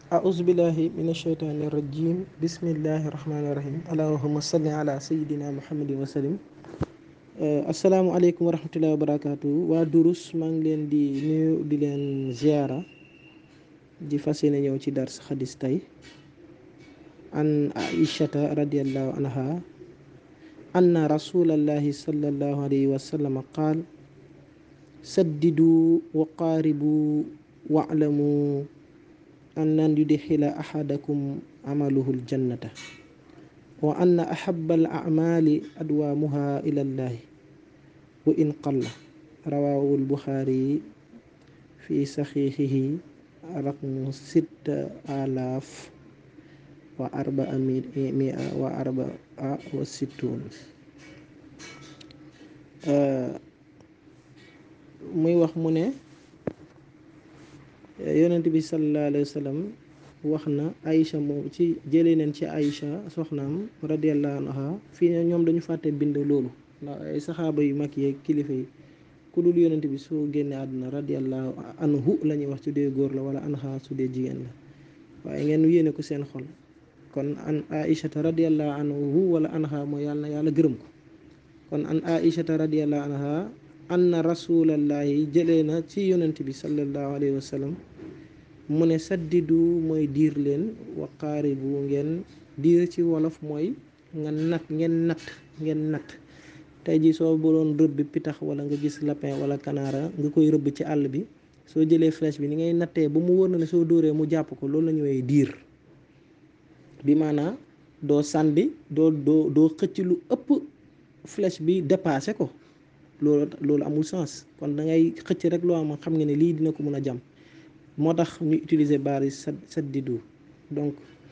أعوذ بالله من الشيطان الرجيم بسم الله الرحمن الرحيم اللهم صل على سيدنا محمد وسلم asalaamaaleykum wa rahmatullahi wa barakaatu waa durus maa ngi leen di nuyu di leen ziara di fas yéene ñëw ci dars xadis tey an aishata radiallahu anha anna rasulallahi sallallahu alayhi wa sallam qaal saddidu wa qaaribu wa'lamu an lan yudxila ahadakum amaluhu ljannata wa anna ahaba al acmaali adwaamuha ila llahi wa in qalla rawaahu lbuxaari fi saxiixihi raqmu sitta alaaf wa arbaa mia wa arbaa wa sittuun muy wax mu ne yonent bi sallallahu alayhi wa sallam wax na Aïcha moom ci jëlee neen ci Aïcha soxnaam radiyallahu anha fii ñoom dañu fàtte bind loolu ndax ay saxaaba yu mag yeeg kilifa yi ku dul yonent bi soo génnee àdduna radiyallahu anhu la ñuy wax su dee góor la wala anha su dee jigéen la waaye ngeen yéene ko seen xol kon an Aïchata radiyallahu anhu wala anha mooy yàlla na yàlla gërëm ko kon an Aïchata radiyallahu anha anna rasulallahi jëlee na ci yonent bi sallallahu alayhi wa sallam mu ne saddidu mooy diir leen wa qaaribu ngeen diir ci wolof mooy nga nat ngeen natt ngeen natt tey jii soo doon rëbb pitax wala nga gis lapin wala kanaara nga koy rëbb ci àll bi soo jëlee flèche bi ni ngay nattee ba mu wër na ne soo dóoree mu jàpp ko loolu la ñu woowee diir bi maanaa doo sànni doo doo doo xëcc lu ëpp flèche bi dépassé ko loolu loolu amul sens kon da ngay xëcc rek loo am xam nga ne lii dina ko mën a jam moo tax ñu utiliser baari sa saddidu donc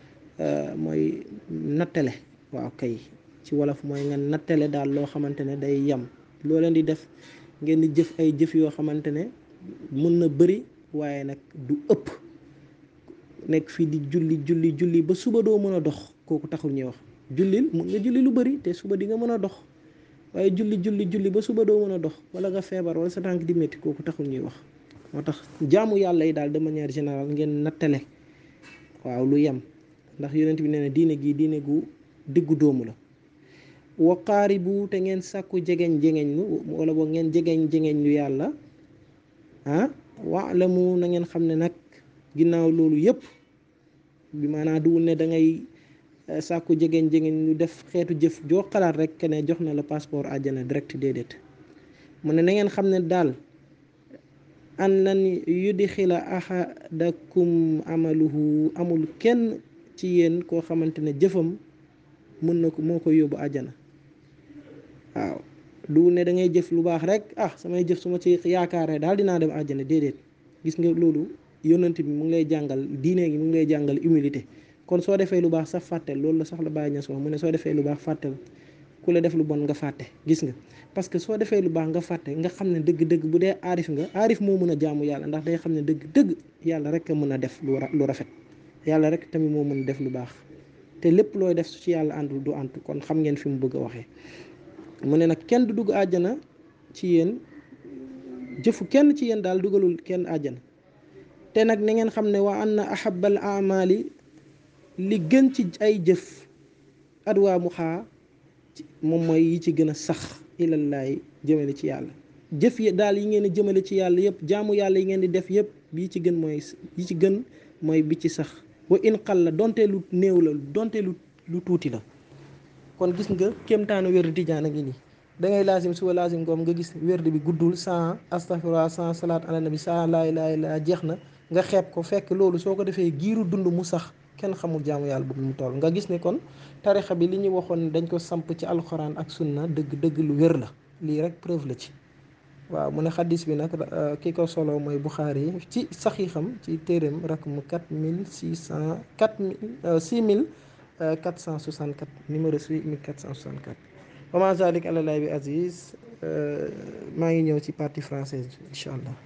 mooy nattale waaw kay ci wolof mooy nga nattale daal loo xamante ne day yam loo leen di def ngeen di jëf ay jëf yoo xamante ne mën na bëri waaye nag du ëpp nekk fii di julli julli julli ba suba doo mën a dox kooku taxul ñuy wax jullil mun nga julli lu bëri te suba di nga mën a dox waaye julli julli julli ba suba doo mën a dox wala nga feebar wala sa tànk di métti kooku taxul ñuy wax moo tax jaamu yàlla yi daal de manière générale ngeen nattale waaw lu yem ndax yonent bi nee na diine gi diine gu diggu dóomu la wa qaaribu te ngeen sàkku jegeñ jegeñ lu wala boog ngeen jegeñ jegeñ lu yàlla ah wa'lamu na ngeen xam ne nag ginnaaw loolu yëpp bi maanaam duwul ne da ngay sàkku jegeñ jegeñ lu def xeetu jëf joo xalaat rek ke ne jox na la passeport àjjana direct déedéet mu ne na ngeen xam ne daal an lan yudxila ahadakum amaluhu amul kenn ci yéen koo xamante ne jëfam mën na ko moo koy yóbbu àjjana waaw du ne da ngay jëf lu baax rek ah samay jëf su ma ci yaakaaree daal dinaa dem àjjana déedéet gis nga loolu yonent bi mu ngi lay jàngal diine gi mu ngi lay jàngal humilité kon soo defee lu baax sax fàttel loolu la sax la bàyyi ña wax mu ne soo defee lu baax fàttel ku la def lu bon nga fàtte gis nga parce que soo defee lu baax nga fàtte nga xam ne dëgg-dëgg bu dee aarif nga aarif moo mën a jaamu yàlla ndax day xam ne dëgg-dëgg yàlla rek a mën a def lu rafet yàlla rek tamit moo mën a def lu baax te lépp looy def su ci yàlla àndul du ànd kon xam ngeen fi mu bëgg a waxee mu ne nag kenn du dugg àjjana ci yéen jëfu kenn ci yéen daal dugalul kenn àjjana te nag na ngeen xam ne wa anna ahabal amali li gën ci ay jëf adwaa mu xaa moom mooy yi ci gën a sax ilallaay jëmale ci yàlla jëf yi daal yi ngeen di jëmale ci yàlla yëpp jaamu yàlla yi ngeen di def yëpp bi ci gën mooy yi ci gën mooy bi ci sax wa in xal la donte lu néew la donte lu lu tuuti la kon gis nga kéemtaanu wérdu tijaan a ngi nii da ngay laasim suba laasim ngoom nga gis wérdu bi guddul sans astaghfirullah sans salaat ala nabi sans laa ilaaha illa jeex na nga xeeb ko fekk loolu soo ko defee giiru dund mu sax kenn xamul jaamu yàlla boobu mu toll nga gis ne kon tarixa bi li ñu waxoon dañ ko samp ci alxuraan ak sunna dëgg dëgg lu wér la lii rek preuve la ci waaw mu ne xaddis bi nag ki ko solo mooy Buxaari yi ci saxiixam ci téeréem rak mu quatre mille six cent quatre mille six mille quatre cent soixante quatre numéro six mille quatre cent soixante quatre wa ma zalik àlalay bi aziz maa ngi ñëw ci partie française incha allah